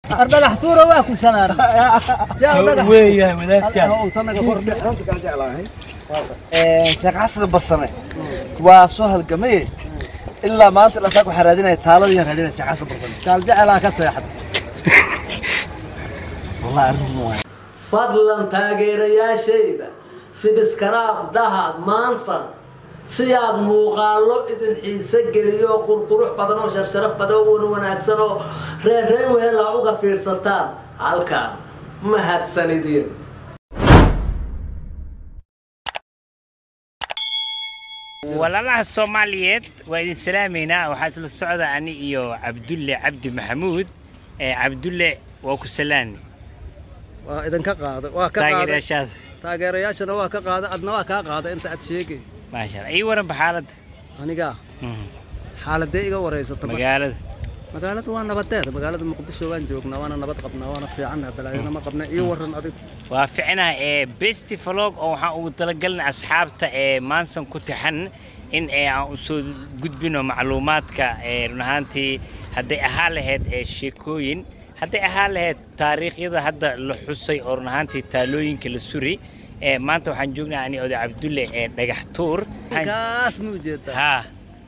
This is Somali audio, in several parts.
dhagax tuura waa ku salaara weeyahay wadaadkaan sheekh xasan barsane waa soo halgamay ilaa maanta ilaa saak waxaa raadinaya taaladii raadinaya sheekh xasan barsane gaal jecelaa ka seexda wallahi arrin waay fadlan taageerayaashayda sibiskaraab dahad maansan si aad muuqaallo idin xiise geliyo qurqurux badan oo sharsharaf badan oo wan wanaagsan oo reerreyn wehelaa uga fiirsataan halkaan mahadsanidin walaalaha soomaaliyeed waa idin salaamaynaa waxaa isla socda ani iyo cabdulle cabdi maxamuud ee cabdulle waa ku salaani waa idinka qaada waa ka qaada taageerayaashaada taageerayaashana waa ka qaada adna waa kaa qaada inta aad sheegay maasha allah ii waranba xaaladda aniga Mhm. xaaladee iga wareysata marka? magaalada magaalada waa nabadeed magaalada muqdisho waan joognaa waana nabad qabnaa waana fiicannaha balaayana ma qabna iyo waran adigu waa ficinaha ee besti vlog oo waxaan ugu talagalnay asxaabta ee maansan ku tixan in ee aan usoo gudbino macluumaadka ee run ahaantii hadday ahaan lahayd ee sheekooyin hadday ahaan lahayd taariikhyada hadda la xusay oo run ahaantii taalooyinka la suri ee maanta waxaan joognaa ani oday cabdulle ee dhagax tuur ninkaas ma ujeedaa haa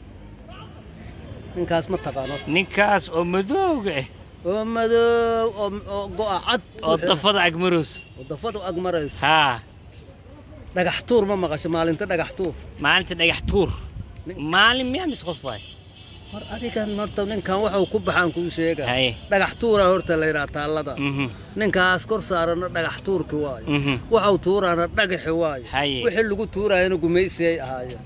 ninkaas ma taqaano ninkaas oo madooga ah oo madow oo oo go'a cad oo dafada agmaroos oo dafadu ag marayso haa dhagax tuur ma maqasho maalinta dhagax tuur maalinta dhagax tuur maalin miyaa mis qof waay war adigan horta ninkan waxuu ku baxaan kuu sheega haye dhagax tuura horta la yidhaha taallada mhm ninkaas kor saarana dhagax tuurki waayo mhm waxau tuuraana dhagaxi waayo Haye. wixii lagu tuuraayana gumaysiyay ahaayeen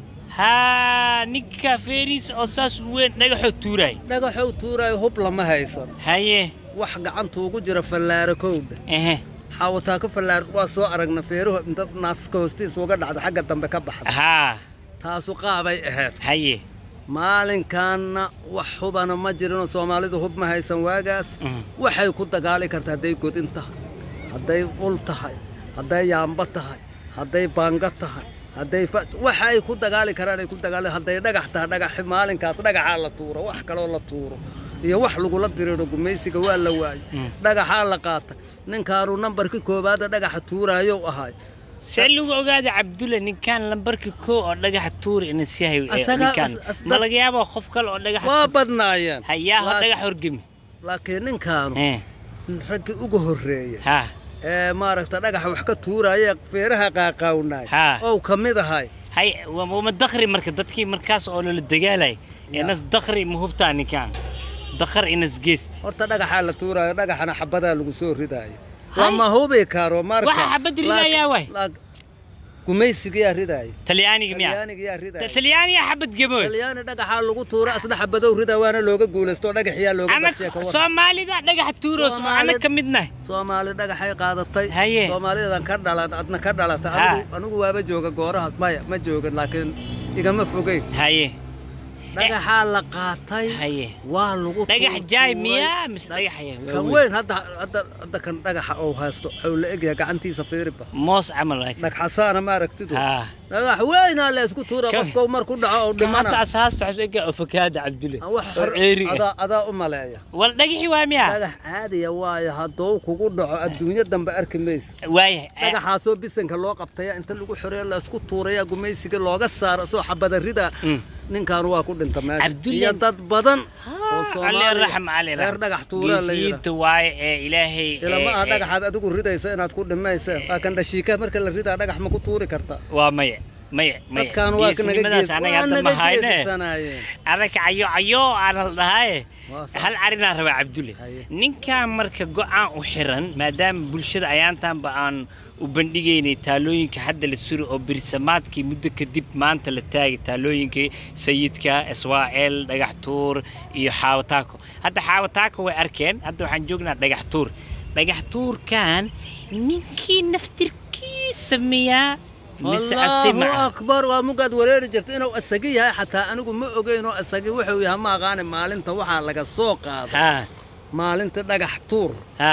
haa ninka feeriis oo saas u weyn dhagaxoo tuuraay dhagaxou tuuraayo hub lama haysan haye wax gacanta ugu jira fallaaro kowdha ehe xaawataa ka fallaar waa soo aragna feeruhu inta naaska hoostiisa uga dhacda xagga dambe ka baxda haa taasu qaabay ahayd haye maalinkaanna wax hubana ma jirinoo soomaalidu hub ma haysan waagaas mhm, waxay ku dagaali kartaa hadday godin tahay hadday ul tahay hadday yaamba tahay hadday baanga tahay hadday fa waxa ay ku dagaali karaan ay ku dagaali hadday dhagax tahay dhagaxi maalinkaas dhagaxaa la tuuro wax kaloo la tuuro iyo wax lagula diriiro gumaysiga waa la waayo Mm. dhagaxaa la qaata ninkaanu nambarkii koowaada dhagaxa tuuraayow ahay see lagu ogaada cabdulle ninkaan lambarka koo oo dhagaxa tuuri ina si hayo ee, Asaga- ninkaan as- as- ma laga yaabaa qof kale oo dhagaxa waa badnaayeen hayaaho Laak- dhagax horgemi laakiin ninkaanu Eh, raggii ugu horreeyey haa ee maaragta dhagaxa wax ka tuuraaya feeraha qaaqaawnaay Haa. ow ka mid ahay hay waa ma dakri marka dadkii markaas oo lala dagaalay Ya. inas dakri ma hubtaa ninkaan dakar inas geesti horta dhagaxaa la tuuraayo dhagaxana xabadaa lagu soo ridaayo Hay. lama hubi karo marka Waxa xabad ridayaa waay. laak- gumaysigayaa ridaaya talyaaniga miya talyaanigayaa ridaaya talyaaniga xabad gabood talyaani dhagaxaa lagu tuura asna xabadow ridaa waana looga guulaysto dhagaxyaa looga anag badshiya ka war soomaalida dhagaxa tuuroos Soomaalid- anag ka midnahay soomaali dhagaxay qaadatay Haye. soomaalidan ka dhalan adna ka dhalata Ha. anigu anigu waaba jooga gooraha maya ma joogan laakiin igama fogeyn haye dhagaxaa la qaatay haye waa lagu dhagax tuur- jaay tuuray. miyaa mise dhagaxaya kan weyn hadda hadda hadda kan dhagaxa oo haysto wuxuu la egyahay gacantiisa fiiriba moos camal waay dhagxasaana ma aragtidu haa dhagax weynaa la isku tuura Ka- qofka mar ku dhaco oo hata dhimana asaasta waxaa ega ofakaada cabdulle Ah, wax oo hor- ceeri ah adaa adaa u maleeya wal dhagaxi waa miya dhagax caadiya waayo hadduu kugu dhaco adduunyo dambe arki maysa waaya dhagaxaasoo bisanka loo qabtaya inta lagu xoreeyo la isku tuuraya gumaysiga looga saaro soo xabada rida Mm. ninkan waa ku dhinta meesha Cabdulle- iyo dad badan oo alle soomaaliya raxm alle reer dhagax tuuraa la yidhaah geesiyiinta waaye ee ilaahay ilama ee, ah ee, dhagaxaad adigu ridaysa inaad ku dhimayseen waa kan dhashiika marka la ridaa dhagax ma ku tuuri karta waa maya maya maya dadkan waa naga geesnimadaas anaga hadda ma hayne geesanaayeen anaga cayo cayo aan la dhahaye Waa saas. hal arinaa rabaa cabdulle Haye. ninkan marka go-aan u xiran maadaama bulshada ayaantaanba aan u bandhigaynay taalooyinka hadda la suri oo birsamaadkii muddo kadib maanta la taagay taalooyinkii sayidka iswaa'eel dhagax tuur iyo xaawataako hadda xaawataako way arkeen hadda waxaan joognaa dhagax tuur dhagax tuurkan ninkii naftirkiisa miyaa mise asi ma allahu ah akbar waa mugaad wareeri jirta inuu asagi yahay xataa anigu ma ogeyn oo asagi wuxuu yahay ma aqaani maalinta waxaa laga soo qaaday haa maalinta dhagax tuur haa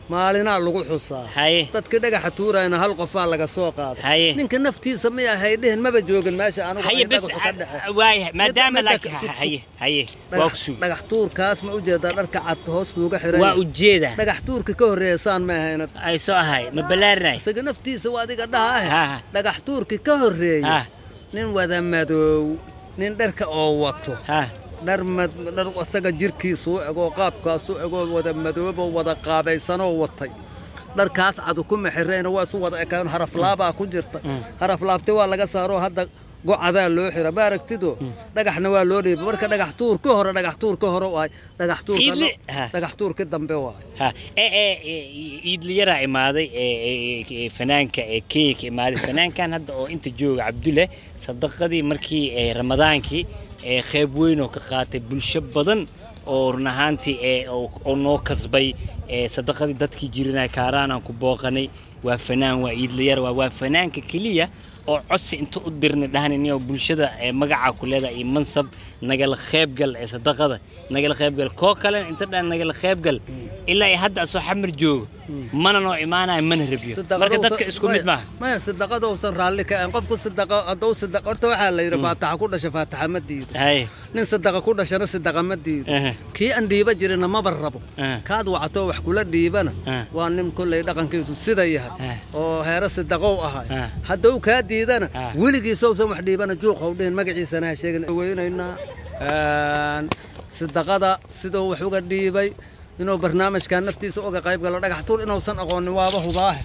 maalinaa lagu xusaa haye dadka dhagaxa tuurayna hal qofaa laga soo qaaday haye ninka naftiisa may ahay dhihin maba joogin meesha anugu haye ay bes dhagaxu ka dhexe waaya maadaama midda laakiin ka- haye haye waa dhagax ku sugi dhagax tuurkaas ma ujeedaa dharka cad hoostuuga xiran waa yahay. ujeeda dhagax tuurka ka horreeya saan ma ahayna ay soo ahay ma balaarinay isaga naftiisa waa adiga dhaha Ha, ah ha. dhagax tuurka ka horreeya ha nin wada madoow nin dharka oo wato ha dhar mad dhar isaga jirkiisu u egoo qaabkaasu egoo wada madooboo wada qaabaysanoo watay dharkaas cadu ku mexirayna waa isu wada ekaan haraflaabaa ku jirta haraflaabti waa laga saaroo hadda gocadaa loo xira ma aragtido dhagaxna waa loo dhiiba marka dhagax tuur ka hore dhagax tuur ka hore waay dhagax tuurka Iidli- ha. dhagax tuurka dambe waay ha ee ee ee, iidliyaraa imaaday ee ee, ee, fanaanka ee kenya ka imaaday fanaankan hadda oo inta jooga cabdulle sadaqadii markii ee ramadaankii ee qayb weyn oo ka qaatay bulsho badan oo run ahaantii ee oo oo noo kasbay ee sadaqadii dadkii jirinay kaaraan aan ku booqanay waa fanaan waa iidliyar waa waa fanaanka keliya oo codsi inta u dirnay dhahaniniyo bulshada ee magaca ku leedahay iyo mansab nagala qaybgal ee sadaqada nagala qaybgal koo kalena inta dhan nagala qaybgal ilaa ay hadda asoo xamar joogo mana noo imaanayo mana rabiyo marka dadka isku mid maaha maya sadaqada uusan raalli ka ahayn qofku sadaqa hadduu sadaqa horta waxaa la yidhi faataxa ku dhasha faataxa ma diido haye nin sadaqa ku dhashana sadaqa ma diido aha, kii aan dhiiba jirina maba rabo aha, kaad wacatoo wax kula dhiibana Ah. waa nin kolley dhaqankiisu sida yahay Ah. oo heero sadaqow ahay Ah. hadduu kaa diidana Ah. weligiisousan wax dhiibana juuqow dhihin magaciisana ha sheegin weynaynaa Een, sadaqada siduu wax uga dhiibay inuu barnaamijkan naftiisa uga qayb galo dhagax tuur inuusan aqoonin waaba hubaahe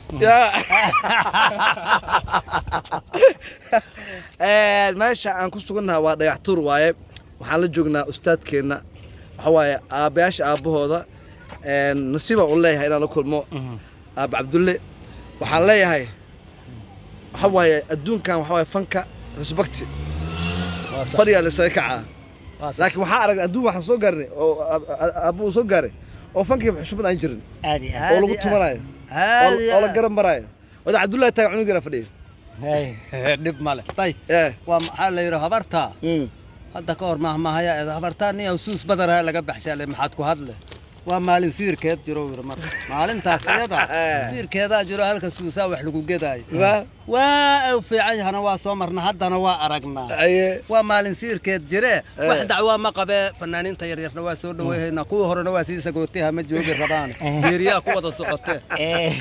Een, meesha aan ku sugannahay waa dhagax tuur waaye waxaan la joognaa ustaadkeenna waxa waaye aabbayaasha aabbahooda een, nasiibaan u leeyahay inaan la kulmo mhm. aabba cabdulle waxaan leeyahay waxa waaye adduunkan waxa waaye fanka respecti fadhigaa la isaga kacaa laakiin waxaa aragnay adduun waxaan soo gaarnay oo aab- aab- aabbo uu soo gaaray oo fankii xushmad aan jirin aad iyo aad oo lagu tumanayo oo oo la garan maraayo wada cabdullahi taaga cunugeena fadhiya haye dhib male tay ee waa maxaa la yidhi habartaa mm. hadda ka hor mahmahaya eed habartaa nin awsuus badaraha laga baxshaale maxaad ku hadle waa maalin siirkeed jiro yidhi marka maalintaas iyada siirkeedaa jiro halka suusaa wax lagu gedaayo waa waa u fiican yahana waa soo marna haddana waa aragnaa aye waa maalin siirkeed jire Eh. wax dacwaa ma qabee fanaaniinta yaryarna waa soo dhaweyhaynaa kuwa horena waa sii sagootiha ma joogi rabaan geeriyaa ku wada socotee ee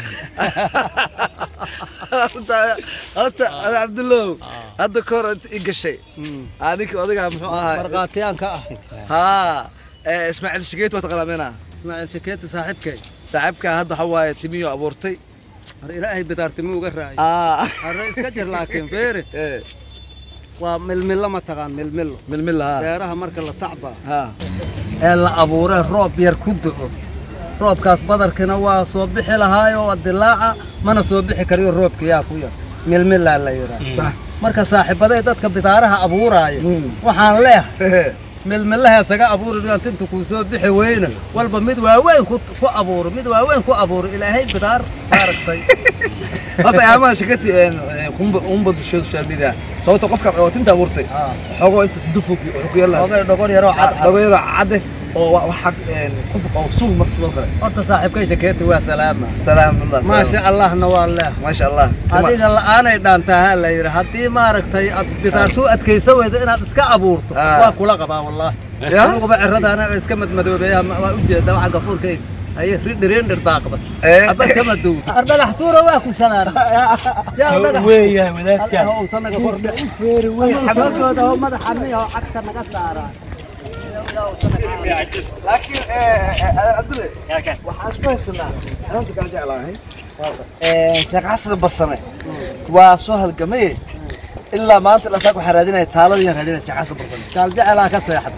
horta horta ada cabdullow hadda ka hor inta i gashay Mm. aninka odagaa muxuu ahaa markhaatiyaanka ah haa ee, ismaaciil shigeet waa taqaanaa ismaaciil shakeeti saaxiibkay saaxiibkaa hadda waxa waaye timiyo abuurtay har ilaahay bidaartimi uga raacay aa harre iska jir laakiin feere ee waa milmillo ma taqaan milmillo milmil haa beeraha marka la tacbaa haa ee la abuuree roob yar ku do'o roobkaas badarkina waa soo bixi lahaayo waa dilaaca mana soo bixi kariyo roobka yaa ku yar milmilaa la yidhaah sax marka saaxiibaday dadka bidaaraha abuuraayo Mm. waxaan leehay milmilaha isaga abuuri doonta inta kuu soo bixi weyna walba mid waaweyn ku ku abuuro mid waaweyn ku abuuro ilaahay bidaar maaragtay horta ayaamaha shakati umba dusheedu shaamida sababta qofka oo tinta abuurtay Ah. xoogoo inta dufug wuxuu ku yeelaa oogay dhogor yaroo cad cad dhagoyaro cadde oo wa- waxa een, qof oo suul mar sidoo kale horta saaxiibkay shakeeti waa salaama salaamullah maasha allahna waa leeh maasha allah adiga la'aanay dhaantaa ha la yidhi haddii maaragtay aad bidaartu adkaysa weyda inaad iska abuurto Ah. waa kula qabaa wallaahi Ya? anuguba ciradaana iska madmadoobeeya ma- waa ujeeda waxa gafuurkayga haye ridhirindhir daaqda Eh. abad kama duwta ardhagax tuura waa ku salaara weeyahay wadaadkan sanaga kordhe xabadooda oo madaxa miya oo cagta naga saaraa laakiin cabdulle waxaan ku haysanaa xarunta kaa jeclahay sheekh xasan barsane waa soo halgamaye ilaa maanta ilaa saak waxaa raadinaya taaladii raadinaya sheekh xasan barsane gaal jecelaa ka seexda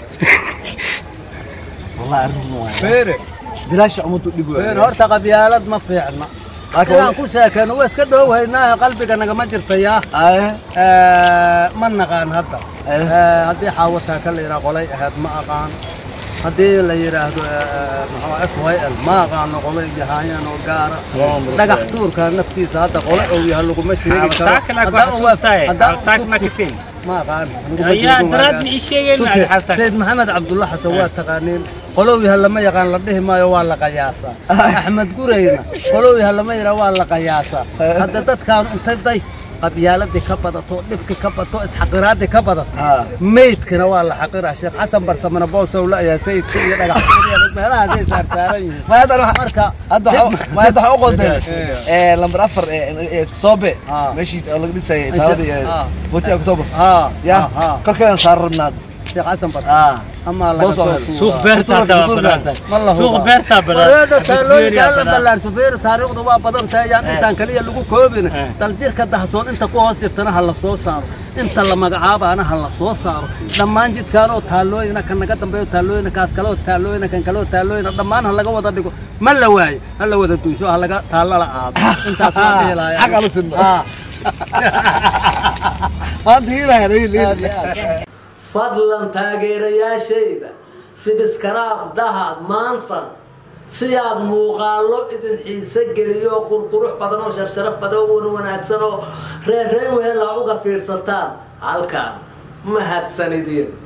wallahi arrin waay feere bilaasha ummaddu dhib feere horta qabyaalad ma fiicna Laakiin sidaan ku sheekeyno waa iska dhowhaynaa qalbiga nagama jirta yaa aye Eh, ma naqaan hadda Eh. Eh, haddii xaawataa ka la yidhaha qolay ahayd ma aqaan haddii la yidhaahdo s y l ma aqaano qolay yahaayeen oo gaara dhagax tuurka naftiisa hadda qole ou yahay laguma sheegi karo Haddaan waa- haddaan ku- ma aqaan laguma Ayaa sheegin daraad waagaan. ma ii sheegeen Suke, macallin xalta. sayid maxamed cabdulla xasan waa taqaaniin qolow yaha lama yaqaan la dhihi maayo waa la qiyaasaa axmed gureyna qolow yaha lama yidhaa waa la qiyaasaa hadda dadkaanu intay day qabyaaladii ka badato dhibkii ka bato isxaqiraadii ka badato Ah. meydkana waa la xaqiraa sheekh xasan barsamana boosowla ayaa sayidka iyo dhagaxtuuriya meelahaasay saarsaaran yihiin ma hadda waxa- marka hadda waxa- ma hadda waxaa u qodeen Eh. ee lambar afar ee ee soobe Ah. meeshii oo laga dhisayay Meesha- taaladii ah. footi october haa ya haa korkeedan saaran rabnaad sheekh xasan Ah. barsa ama laga Boos oo soo hel. tuuraa. suuq beerta hadda waa Futuurka, banaantahay Ma la suuq hubaa. beertaa wareedha banaan taalooyinka alla ballaarso feeri taariikhdu waa badan tahay yaan intaan kaliya lagu koobin Eh. daljirka dahsoon inta ku hoos jirtana ha la soo saaro inta la magacaabaana ha la soo saaro dhammaan jidkaanoo taalooyina kan naga dambeeyo taalooyina kaas kaleo taalooyina kan kaleo taalooyina dhammaan ha laga wada dhigo ma la waayo ha la wada duusho ha laga taalla la aado intaas waa dhihi lahaa Xaq aan u sinno. Ah. maanta hiilaya Aad iyo aad. fadlan taageerayaashayda sibiskaraab dahad maansan si aad muuqaallo idin xiise geliyo qurqurux badan oo sharsharaf badan oo wan wanaagsan oo reer reer wehel ha uga fiirsataan halkaan mahadsanidin